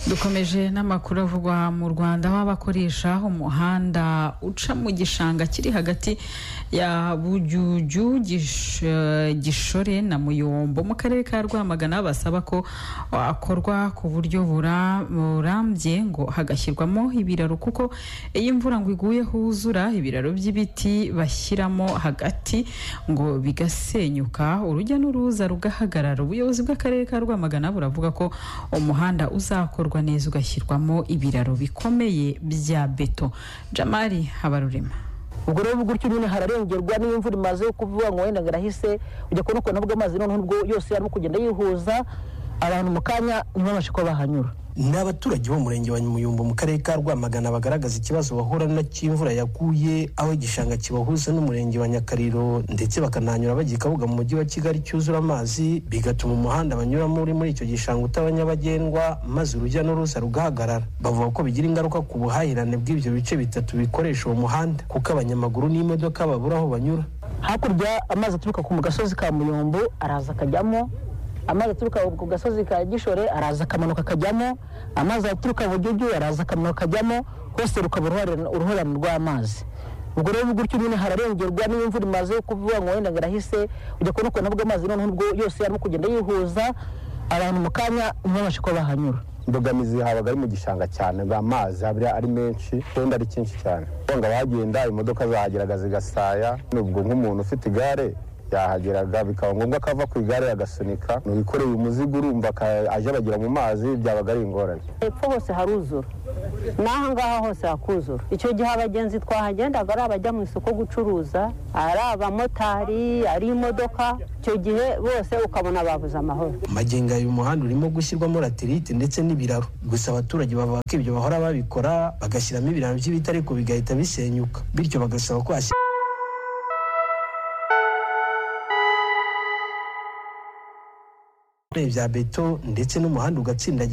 dukomeje n'amakuru avugwa mu rwanda aho abakoresha umuhanda uca mu gishanga kiri hagati ya bujuju Gish- eh, gishore na muyombo mu karere ka rwamagana basaba ko akorwa ku buryo bura- burambye ngo hagashyirwamo ibiraro kuko iyo imvura ngo iguye huzura ibiraro by'ibiti bashyiramo hagati ngo bigasenyuka urujya n'uruza rugahagarara ubuyobozi bw'akarere ka rwamagana buravuga ko umuhanda uzakorwa neza ugashyirwamo ibiraro bikomeye bya beto jamari habarurema ubwo rero gutyo nyine hararengerwa n'iyo imvura imaze kuvuga ngo wenda ngo irahise ujya kubona ukuntu bw'amazi noneho ubwo yose arimo kugenda yihuza abantu mu kanya ntibabashe kuba bahanyura ni abaturage bo mu murenge wa muyumbu mu karere ka rwamagana bagaragaza ikibazo bahura na cy'imvura yaguye aho igishanga kibahuza n'umurenge wa nyakariro ndetse bakanahanyura bajya i kabuga mu mujyi wa kigali cyuzura amazi bigatuma umuhanda banyuramo uri muri icyo gishanga utaba nyabagendwa maze urujya n'uruza rugahagarara bavuga ko bigira ingaruka ku buhahirane bw'ibyo bice bitatu bikoresha uwo muhanda kuko abanyamaguru n'imodoka babura aho banyura hakurya amazi aturuka ku gasozi ka muyombo araza akajyamo amazi aturuka ku gasozi ka gishore araza akamanuka akajyamo amazi aturuka bujuju araza akamanuka akajyamo hose rukaba uruhare- uruhurirane rw'amazi ubwo rero gutyo nyine hararengerwa n'iyo imvura imaze kuvuga ngo wenda ngo irahise ujya kubona ukuntu bw'amazi noneho ubwo yose arimo kugenda yihuza abantu mu kanya ntibabashe kuba bahanyura imbogamizi habaga ari mu gishanga cyane amazi haba ari menshi kandi ari cyinshi cyane ngo abahagenda imodoka zahageraga zigasaya n'ubwo nk'umuntu ufite igare yahageraga bikaba ngombwa ko ava ku igare agasunika wikoreye umuzigo urumva aka- ajabagira mu mazi byabaga ari ingorane hepfo hose haruzura n'aha ngaha hose hakuzura icyo gihe abagenzi twahagendaga ari abajya mu isoko gucuruza ari abamotari ari imodoka icyo gihe bose ukabona babuze amahoro magenga uyu muhanda urimo gushyirwamo laterite ndetse n'ibiraro gusa abaturage bavuga ko ibyo bahora babikora bagashyiramo ibiraro by'ibiti ariko bigahita bisenyuka bityo bagasaba ko hashyirwa bya beto ndetse n'umuhanda ugatsindagira